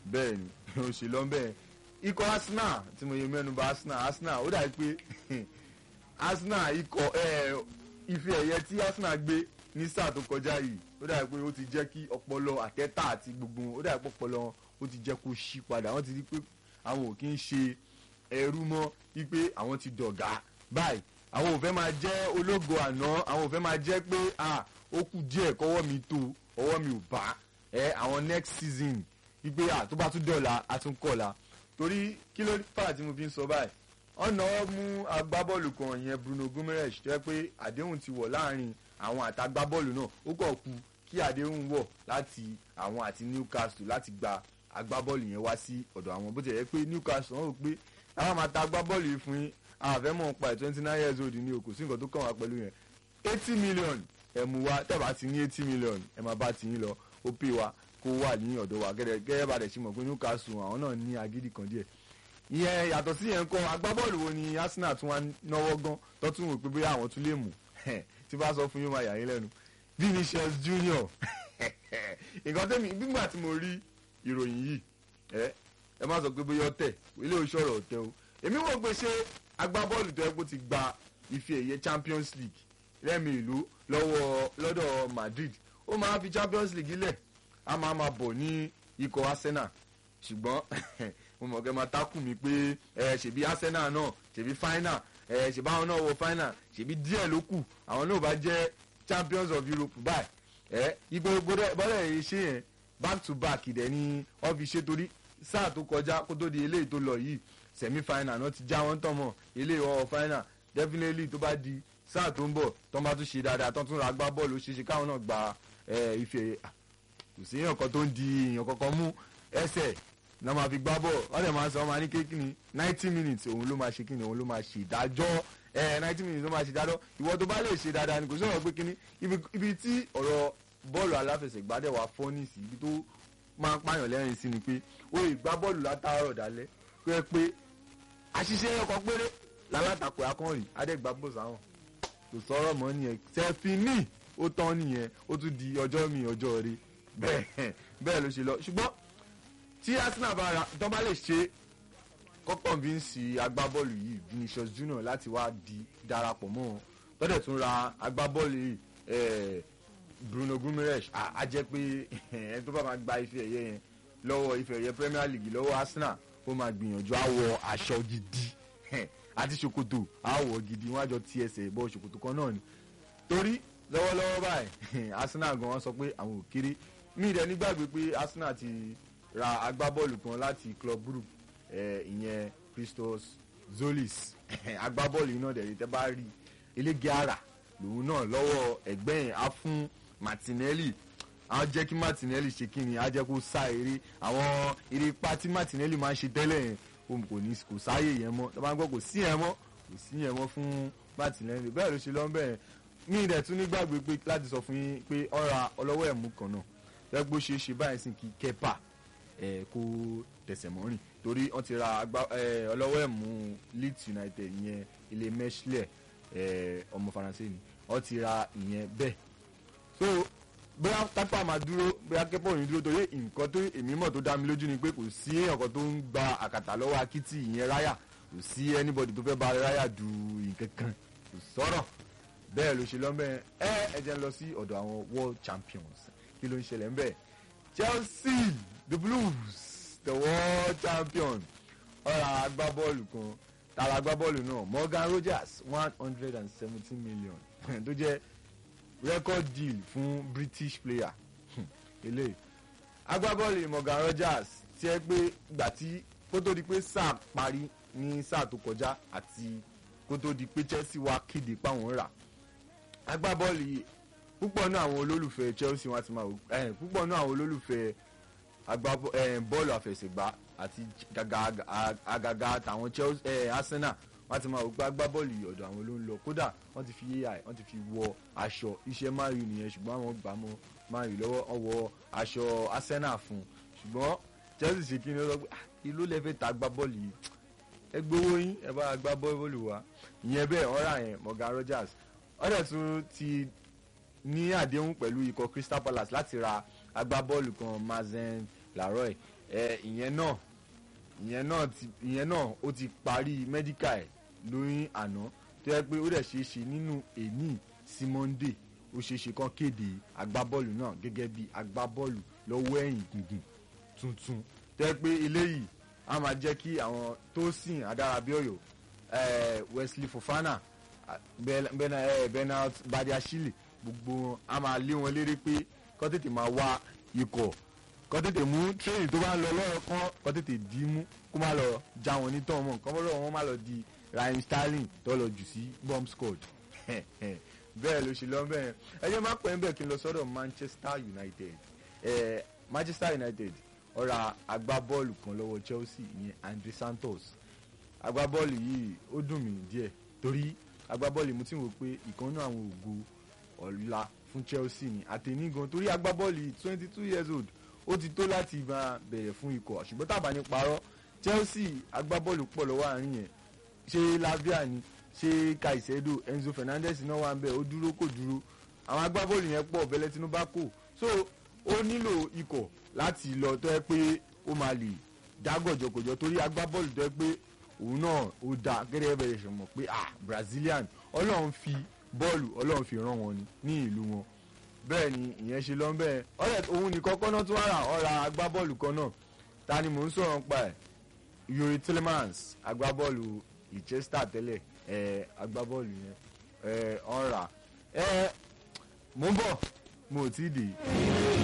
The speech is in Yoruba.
bẹ́ẹ̀ ni ó ṣe lọ bẹ́ẹ̀ ikọ̀ Arsenal tí mo yẹ mẹ́nu bà Arsenal Arsenal ó dàbí pé Arsenal ikọ̀ ẹ̀ ife ẹ̀yẹ tí Arsenal gbé ní sáà tó kọjá yìí ó dàbí pé ó ti jẹ́ kí ọpọlọ àtẹ́tà àti gbogbo wọn ó dàbí pé ọpọlọ wọn ó ti jẹ́ kó ṣí padà wọ́n ti rí pé àwọn ò kí ń ṣe ẹrú mọ́ wípé àwọn ti dọ̀gá báyìí àwọn ò fẹ́ máa jẹ́ ológo àná àwọn ò fẹ́ máa jẹ́ pé ah ó kù díẹ̀ kọ́wọ́ mi tó ọwọ́ mi ò bá ẹ àwọn next season wípé ah tó bá tún dọ̀la a tún kọ̀la torí kí ló fà tí mo fi ń sọ báyìí ọ̀nà mú agbábọ́ọ̀lù kan yẹn Bruno Guimaraes tó yẹ pé àdéhùn ti wọ̀ láàrin àwọn àtàgbábọ́ọ̀lù náà ó kọ̀ kù kí àdéhùn wọ̀ láti àwọn àti Newcastle láti gba agbábọ́ọ̀lù yẹn wá sí ọ̀dọ̀ àwọn bó ti yẹ pé Newcastle wọn rò pé àwọn máa ta agbábọ́ọ̀lù yìí fún yín àfẹ́ mọ̀ pa ẹ̀ twenty nine years old ní o kò sí nǹkan tó kàn wá pẹ̀lú yẹn eighty million ẹ̀ mú wa tẹ̀ bá ti ní eighty million ẹ̀ máa bá ti yín lọ ó pè wá kó wà ní ọ̀dọ̀ wa gẹ́gẹ́ gẹ́gẹ́ bá dẹ̀ ṣe mọ̀ pé Newcastle àwọn náà ní agídí kan díẹ̀ ìyẹn yàtọ̀ sí yẹn kọ́ agbábọ́ọ̀lù wo ni Arsenal tún wá náwó gan tó tún wò pé bóyá àwọn tún lè mú tí bá sọ fún yín máa yà yín lẹ́nu Vinicius Junior nǹkan tẹ́mi nígbà tí mo rí ìròyìn yìí ẹ ẹ má sọ pé bóyá ọ̀tẹ̀ ilé oṣù ọ̀rọ̀ ọ̀tẹ̀ o èmi wò pé ṣé agbábọ́ọ̀lù tó yẹ kó ti gba ife ẹ̀yẹ Champions League lẹ́mi ìlú lọ́wọ́ lọ́dọ̀ Madrid ó máa fi Champions League lẹ̀ a máa ma bọ̀ ní ikọ̀ Arsenal ṣùgbọ́n mo mọ̀ kẹ́ máa tákù mi pé ẹ ṣèbí Arsenal náà ṣèbí final ẹ ṣèbí àwọn náà wọ final ṣèbí díẹ̀ ló kù àwọn náà bá jẹ́ Champions of Europe báyìí ẹ ipò bọ́lẹ̀ yìí ṣe yẹn back to back dẹ̀ ni wọ́n fi ṣe torí sáà tó kọjá kó tó di eléyìí tó lọ yìí semi final náà ti já wọn tán mọ́ eléyìí wọ́n final definitely tó bá di sáà tó ń bọ̀ tó ń bá tún ṣe dáadáa tó ń tún ra gbá bọ́ọ̀lù ó ṣeé ṣe káwọn náà gba ife kò sí èèyàn kan tó ń di èèyàn kankan mú ẹsẹ̀ náà máa fi gbá bọ̀ wọ́n dẹ̀ máa sọ ọmọ ní kékeré ninety minutes òun ló máa ṣe kíni òun ló máa ṣe ìdájọ́ ẹ ninety minutes ló máa ṣe ìdájọ́ ìwọ tó bá lè ṣe dáadáa ni kò sí ọ̀rọ̀ pé kíní ibi tí ọ̀rọ̀ bọ́ọ̀lù aláfẹsẹ̀gbá dẹ̀ wá fọ́ nísì ibi tó máa ń pààyàn lẹ́rìn sí ni pé ó lè gbá bọ́ọ̀lù látàárọ̀ dálẹ́ pé pé àṣìṣe ọkọ̀ péré lálátakò akọ́rin adẹ́gbà bò sáwọn kò sọ̀rọ̀ mọ́ nìyẹn sẹ́fínì ó tán nìyẹn ó tún di ọjọ́ mi ọjọ́ rí bẹ́ẹ̀ bẹ́ẹ̀ ló ṣe lọ ṣùgbọ́n tí Arsenal bá ra tó bá lè ṣe kọ́kọ́ bí ń sí agbábọ́ọ̀lù yìí Vinicius Junior láti wá di darapọ̀ mọ́ wọn tọ́dẹ̀ tún ra agbábọ́ọ̀lù yìí Bruno Guimaraes á jẹ́ pé ẹni tó bá máa gba ife ẹ̀yẹ yẹn lọ́wọ́ ife ẹ̀yẹ Premier League lọ́wọ́ Arsenal ó máa gbìyànjú àwọ̀ aṣọ gidi àti ṣòkòtò àwọ̀ gidi wọ́n á jọ ti ẹsẹ̀ bọ́ ṣòkòtò kan náà ni torí lọ́wọ́lọ́wọ́ báyìí Arsenal gan wọ́n sọ pé àwọn ò kéré mí ìdẹ nígbàgbé pé Arsenal ti ra agbábọ́ọ̀lù kan láti Club Brugge ìyẹn Christos Zolis agbábọ́ọ̀lù iná dẹ̀ tẹ́ bá rí elége ara lòun náà lọ́wọ́ ẹ̀gbẹ́ yẹn á fún Martinelli á jẹ́ kí Martinelli ṣe kí ni á jẹ́ kó sá eré àwọn eré ipá tí Martinelli máa ń ṣe tẹ́lẹ̀ yẹn òun kò ní kò sáyè yẹn mọ́ tó bá ń gbọ́ kò sí yẹn mọ́ kò sí yẹn mọ́ fún Martinelli bẹ́ẹ̀ ló ṣe lọ́ bẹ́ẹ̀ ní ìdẹ̀ tún nígbàgbé pé láti sọ fún yín pé ọ̀ra ọlọ́wọ́ ẹ̀mú kan náà lẹ́gbó ṣe é ṣe báyìí sì kí Kepa ẹ̀ kó tẹ̀sẹ̀ mọ́rìn torí wọ́n ti ra ọlọ́wọ́ ẹ̀mú Leeds United ìyẹn ilé mẹ́ṣílẹ̀ ọmọ Faransé ni wọ́n ti ra ìyẹn bẹ́ẹ̀ so bóyá tápà máa dúró bóyá Kepa ò ní dúró torí nǹkan tó èmi mọ̀ tó dá mi lójú ni pé kò sí èèyàn kan tó ń gba àkàtà lọ́wọ́ akitì ìyẹn ráyà kò sí anybody tó fẹ́ bá ráyà du nǹkan kan kò sọ̀rọ̀ bẹ́ẹ̀ ló ṣe lọ́mọ ẹ ẹ jẹ́ lọ sí ọ̀dọ̀ àwọn world champions kí ló ń ṣẹlẹ̀ ń bẹ̀ Chelsea the Blues the world champion ọ̀rọ̀ agbábọ́ọ̀lù kan tara agbábọ́ọ̀lù náà Morgan Rogers one hundred and seventeen million tó jẹ́ record deal fún British player eléyìí agbábọ́ọ̀lù Morgan Rogers tí ẹ pé gbà tí kó tó di pé sáà parí ní sáà tó kọjá àti kó tó di pé Chelsea wá kéde páwọn rà agbábọ́ọ̀lù yìí púpọ̀ náà àwọn olólùfẹ́ Chelsea wọn ti máa wò ẹ̀ púpọ̀ náà àwọn olólùfẹ́ bọ́ọ̀lù àfẹsẹ̀gbá àti àgàgà àtàwọn Chelsea Arsenal wọ́n ti máa wò pé agbábọ́ọ̀lù yìí ọ̀dọ̀ àwọn ló ń lọ kódà wọ́n ti fi ai wọ́n ti fi wọ aṣọ iṣẹ́ Man U nìyẹn ṣùgbọ́n àwọn gbà mọ́ Man U lọ́wọ́ wọ́n wọ aṣọ Arsenal fún ṣùgbọ́n Chelsea ṣe kí ni ó sọ pé ìlú lẹ́fẹ̀ẹ́ ta agbábọ́ọ̀lù yìí ẹ gbowó yín ẹ bá agbábọ́ọ̀lù wa ìyẹn bẹ́ẹ̀ ọ̀rà yẹn Morgan Rogers ọ̀dẹ̀ tún ti ní àdéhùn pẹ̀lú ikọ̀ Crystal Palace láti ra agbábọ́ọ̀lù kan Mazen Laroy ẹ ìyẹn náà ìyẹn náà ti ìyẹn náà ó ti parí medical ẹ̀ lóyún àná tó yẹ pé ó dẹ̀ ṣeé ṣe nínú èní sí monday ó ṣeé ṣe kán kéde agbábọ́ọ̀lù náà gẹ́gẹ́ bí agbábọ́ọ̀lù lọ́wọ́ ẹ̀yìn gùngùn tuntun tó yẹ pé eléyìí á máa jẹ́ kí àwọn tó sìn adárábíọ̀yọ̀ eh, wesley fofana ah, Ben- Ben- eh, bernard badiashile gbogbo wọn á máa lé wọn léré pé kọ́ tètè máa wá ikọ̀ kọ́ tètè mú tírèèdì tó bá ń lọ lọ́rọ̀ kan kọ́ tètè dì í mú kó má lọ já wọn ní tán mọ́ kọ́ bọ́dọ̀ wọn má lọ di Raheem Sterling tó lọ jù sí bomb squad bẹ́ẹ̀ ló ṣe lọ bẹ́ẹ̀ ẹ jẹ́ má pẹ́ ń bẹ̀ kí n lọ sọ́dọ̀ Manchester United eh, Manchester United ó ra agbábọ́ọ̀lù kan lọ́wọ́ Chelsea ìyẹn Andre Santos agbábọ́ọ̀lù yìí ó dùn mí díẹ̀ torí agbábọ́ọ̀lù mo ti wò pé ìkànnì àwọn ògo ọ̀la fún Chelsea ni àtẹ̀ní gan torí agbábọ́ọ̀lù twenty two years old ó ti tó láti máa bẹ̀rẹ̀ fún ikọ̀ ṣùgbọ́n tàbá ní parọ́ Chelsea agbábọ́ọ̀lù pọ̀ lọ́wọ́ àárín yẹn ṣé Lavia ni ṣé Caicedo Enzo Fernandez náà wà ń bẹ̀ ó dúró kò dúró àwọn agbábọ́ọ̀lù yẹn pọ̀ bẹ́lẹ́ Tinubu kò so ó nílò ikọ̀ láti lọ tó yẹ pé ó máa lè dá gọ̀jọ̀gọ̀jọ̀ torí agbábọ́ọ̀lù tó yẹ pé òun náà ó da gẹ́gẹ́ bẹ̀rẹ̀ ṣe mọ̀ pé ah Brazilian ọlọ́run fi bọ́ọ̀lù ọlọ́run fi rán wọn ni ní ìlú wọn bẹ́ẹ̀ ni ìyẹn ṣe lọ́n bẹ́ẹ̀ ọ̀rẹ́ òun nìkan kọ́ náà tún wà rà ọ̀ra agbábọ́ọ̀lù kan náà ta ni mò ń sọ̀rọ̀ nípa ẹ̀ Yuri Tillemans agbábọ́ọ̀lù Leicester tẹ́lẹ̀ ẹ̀ agbábọ́ọ̀lù yẹn ẹ̀ ọ̀ra ẹ̀ mò ń bọ̀ mo ò tí ì dé.